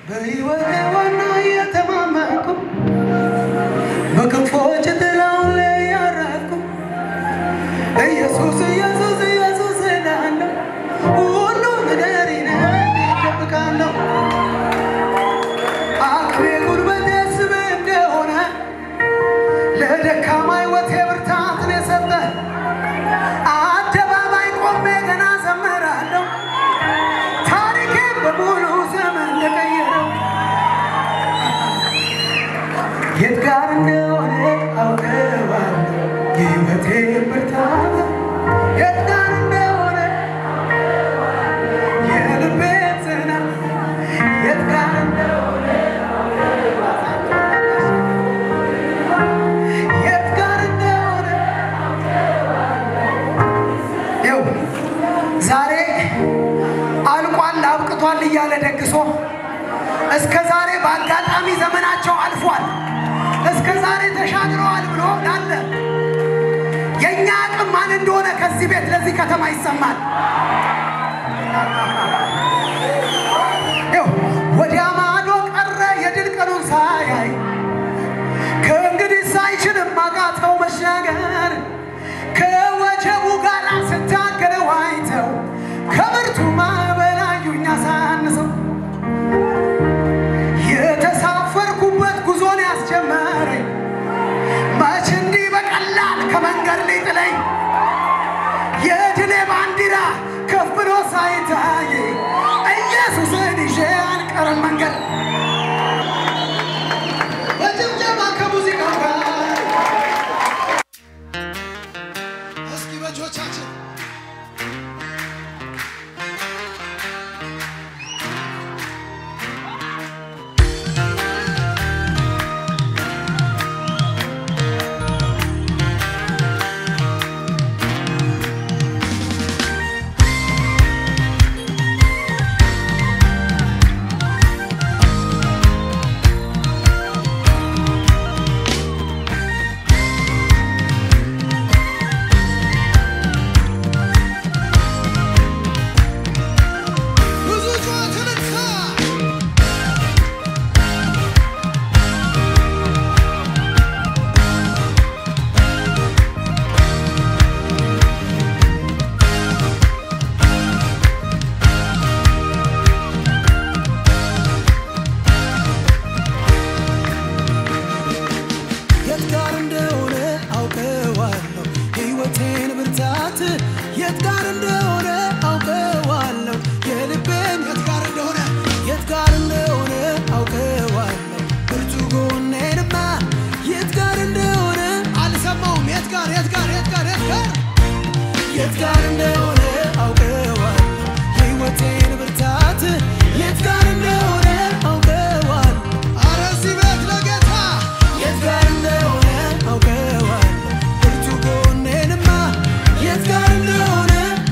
በሕይወቴ ዋና የተማመንኩ በክንፎች ጥላው ላይ ያረፍኩ ኢየሱስ ኢየሱስ ኢየሱስ እላለሁ ሁሉ ነገሬን እደብቃለሁ አቅሜ ጉልበቴ ስምህ እንደሆነ ለደካማ ሕይወቴ ብርታትን የሰጠ አደባባይ ቆሜ ገና ዘምራለሁ ታሪኬን በሙሉ ዘመን ለቀየረው የት ጋር እንደሆነ አውቀዋለሁ የሕይወቴ ብርታት የት ጋር እንደሆነ የልቤ ጽናት የት ጋር እንደሆነ የት ጋር እንደሆነ ይኸው ዛሬ አልቋል አብቅቷል እያለ ደግሶ እስከ ዛሬ በአጋጣሚ ዘመናቸው አልፏል እስከ ዛሬ ተሻግረዋል ብሎ ላለ የእኛ አቅም ማን እንደሆነ ከዚህ ቤት ለዚህ ከተማ ይሰማል። ይኸው ወዲያ ማዶ ቀረ የድል ቀኑን ሳያይ ከእንግዲህ ሳይችልም አቃተው መሻገር ከወጀቡ ጋር ስታገለው አይተው ከብርቱ ማዕበል አዩኝ አሳንሰው የተሳፈርኩበት ጉዞን ያስጀመረኝ መች እንዲህ በቀላል ከመንገድ ሊጥለኝ የድሌ ባንዲራ ከፍ ብሎ ሳይታይ ኢየሱስን ይዤ አልቀርም መንገድ በጭብጨባ ከሙዚቃው ጋር እስኪ በእጆቻችን ብዙ ጩኸትን እንካ የት ጋር እንደሆነ አውቀዋለሁ የሕይወቴን ብርታት የት ጋር እንደሆነ አውቀዋለሁ የልቤን የት ጋር እንደሆነ የት ጋር እንደሆነ አውቀዋለሁ ብርቱ ጎኔንማ የት ጋር እንደሆነ አልሰማውም። የት ጋር የት ጋር የት ጋር የት ጋር የት ጋር እንደሆነ አውቀዋለሁ የሕይወቴን ብርታት የት ጋር እንደሆነ አውቀዋለሁ አረ እዚህ ቤት ለጌታ የት ጋር እንደሆነ አውቀዋለሁ ብርቱ ጎኔንማ የት ጋር እንደሆነ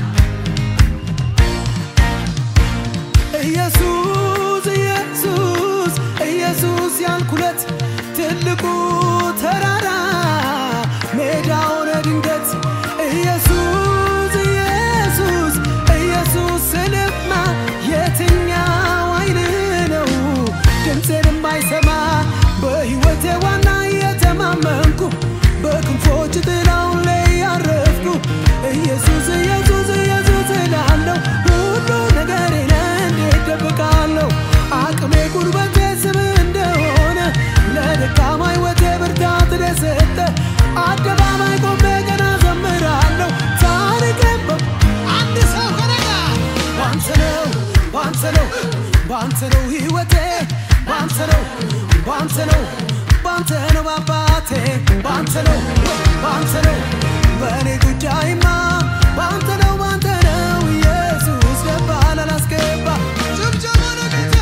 ኢየሱስ ኢየሱስ ኢየሱስ ያልኩለት ትልቁ ተራራ ሜዳ ሆነ ድንገት ኢየሱስ ኢየሱስ ኢየሱስ ስልማ የትኛው አይን ነው ድምፄን የማይሰማ በሕይወቴ ዋና የተማመንኩ በክንፎች ጥላው ላይ ያረፍኩ ኢየሱስ ኢየሱስ ኢየሱስ እላለሁ ሁሉ ነገሬን እንዴት ደብቃለሁ አቅሜ ጉልበቴ ስም እንደሆነ ለደካማ ሕይወቴ ብርታት ለሰጠ አደባባይ ቆሜ ገና ዘምራለሁ ታሪኬን በ- አንድ ሰው ከነጋ ባንተ ነው ባንተ ነው ባንተ ነው ሕይወቴ ባንተ ነው ባንተ ነው ባንተ ነው አባቴ ባንተ ነው ባንተ ነው በእኔ ጉዳይማ ባንተ ነው ባንተ ነው ኢየሱስ ገባ ላላስገባ ጭብጨባ ለጌታ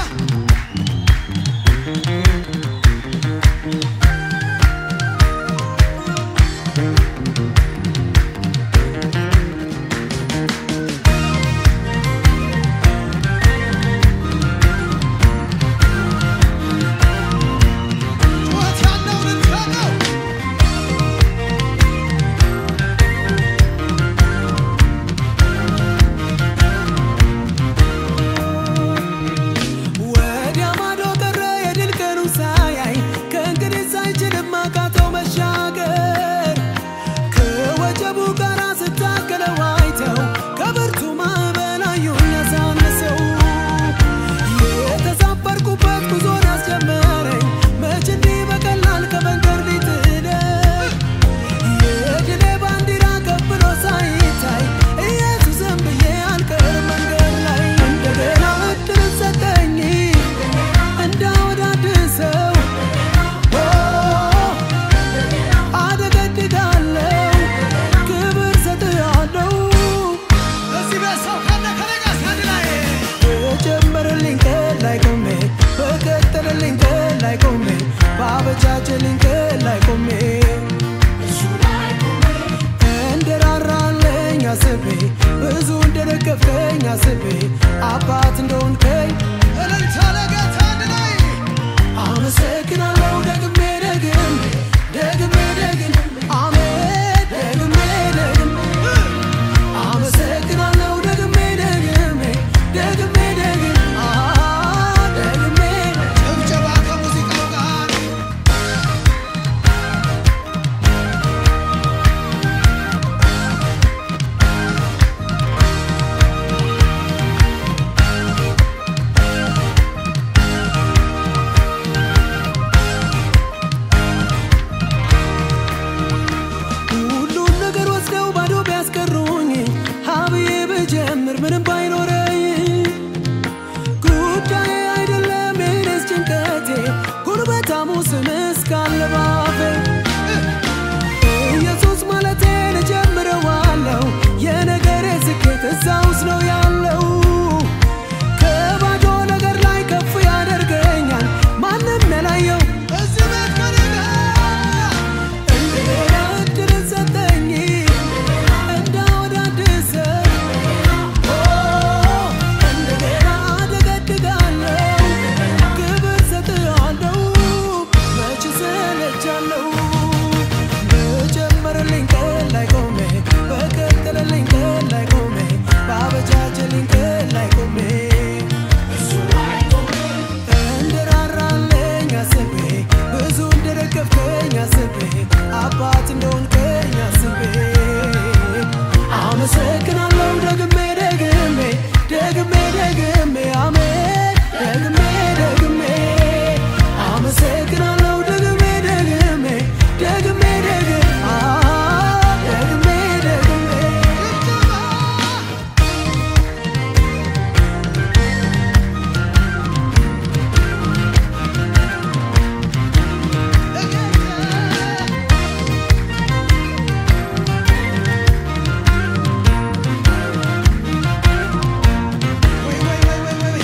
ጩኸት ያለው ልትፈቀው ላይ ቆሜ በቀጠለልኝ ቀን ላይ ቆሜ ባበጃጀልኝ ቀን ላይ ቆሜ እንደራራለኝ አስቤ ብዙ እንደደገፍከኝ አስቤ አባት እንደሆንከኝ እልልታ ለጌታ አንድ ላይ አመሰግናለሁ ደግሜ ደግም ደግሜ ደግም አሜን ደግሜ ደግም አመሰግናለሁ ደግሜ ደግሜ ደግሜ ደግም አ ደግሜ ጭብጨባ ከሙዚቃው ጋር ሁሉን ነገር ወስደው ባዶ ቢያስቀሩኝ ሀብዬ ብጀምር ምንም ባይኖረኝ ጉዳይ አይደለም የኔስ ጭንቀቴ ጉልበታሙ ስም እስካለ ባፌ ኢየሱስ ማለቴን እጀምረዋለሁ የነገሬ ስኬት እዛ ውስጥ ነው ያለው ከባዶ ነገር ላይ ከፍ ያደርገኛል ማንም ያላየው እዚህ ቤት ከኔ ጋር እንደገና እድል ሰጠኝ እንዳወዳድሰው እንደገና አደገድጋለሁ ክብር ሰጥሃለሁ መች ሰለቻለሁ በጨመረልኝ ቀን ላይ ቆሜ በቀጠለልኝ ቀን ላይ ቆሜ ባበጃጀልኝ ቀን ላይ ቆሜ እንደራራለኝ አስቤ ብዙ እንደደገፍከኝ አስቤ አባት እንደሆንከኝ አስቤ አመሰግናለሁ ደግሜ ደግሜ ደግሜ ደግሜ አሜን ደግሜ ደግሜ አመሰግናለሁ ደግሜ ደግሜ ደግሜ ደግሜ አ ደግሜ ደግሜ ጭብጨባ ለጌታ ወይ ወይ ወይ ወይ ወይ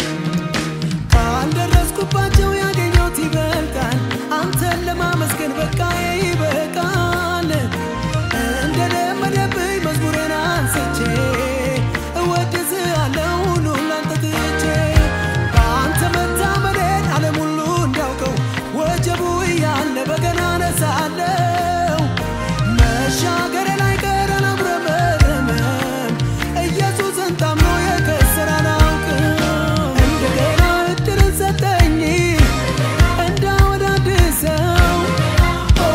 ካልደረስኩባቸው ያገኘሁት ይበልጣል። አንተን ለማመስገን በቃ ይበቃል። እንደለመደብኝ መዝሙሬን አንስቼ እወድስሃለሁ ሁሉን ላንተ ትቼ በአንተ መታመኔን ዓለም ሁሉ እንዳውቀው ወጀቡ እያለ በገና አነሳለሁ መሻገሬ ላይ ቀር አላጉረመረመም ኢየሱስን ታምኖ የከሰረ አላውቅም እንደገና እድልን ሰጠኝ እንዳወዳድሰው ኦ፣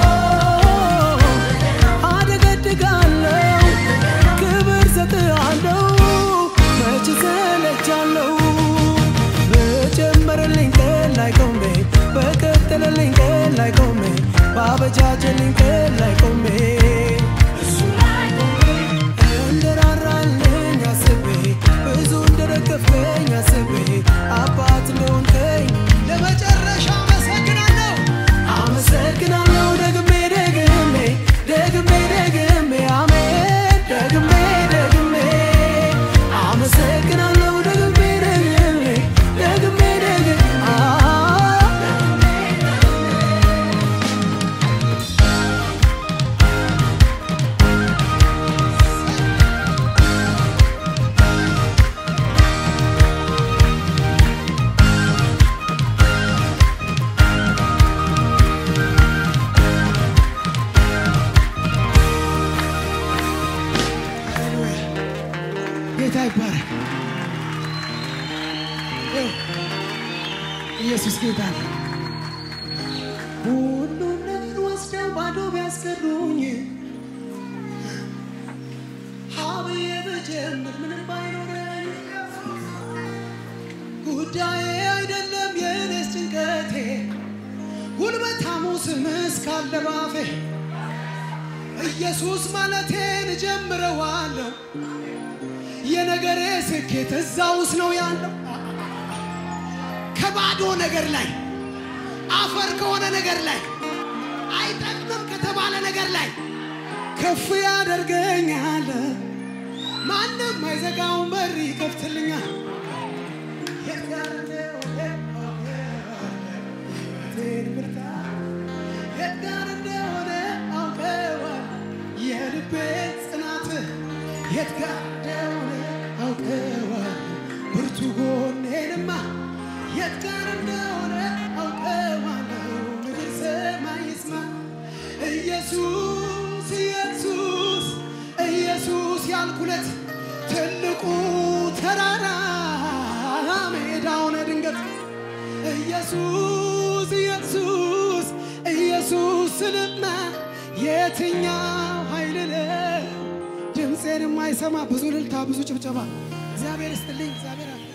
አደገድጋለሁ ክብር ሰጥሃለሁ መች ሰለቻለሁ በጨመረልኝ ቀን ላይ ቆሜ በቀጠለልኝ ቀን ላይ ቆሜ ባበጃጀልኝ ቀን ላይ ቆሜ እንደራራልኝ አስቤ ብዙ እንደደገፍከኝ አስቤ አባት እንደሆንከኝ ለመጨረሻ አመሰግናለሁ አመሰግናለሁ ደግሜ ደግሜ ደግሜ ደግሜ አሜን ደግሜ ደግሜ አመሰግናለሁ ደግሜ ደግሜ ደግሜ ደግሜ አ ሃሌሉያ ጌታ ይባረክ ይኸው፣ ኢየሱስ ጌታ ነው ሁሉን ነገር ወስደው ባዶ ቢያስቀሩኝ ሀብዬ ብጀምር ምንም ባይኖረኝ ጉዳዬ አይደለም የኔስ ጭንቀቴ ጉልበታሙ ስም እስካለ ባፌ ኢየሱስ ማለቴን እጀምረዋለሁ የነገሬ ስኬት እዛ ውስጥ ነው ያለው ከባዶ ነገር ላይ አፈር ከሆነ ነገር ላይ አይጠቅምም ከተባለ ነገር ላይ ከፍ ያደርገኛል ማንም አይዘጋውን በር ይከፍትልኛል የት ጋር እንደሆነ ኢየሱስ ኢየሱስ ኢየሱስ ያልኩለት ትልቁ ተራራ ሜዳ ሆነ ድንገት ኢየሱስ ኢየሱስ ኢየሱስ ስልማ የትኛው ኃይል ነው ድምፄን የማይሰማ ብዙ ልልታ ብዙ ጭብጨባ እግዚአብሔር ይስጥልኝ እግዚአብሔር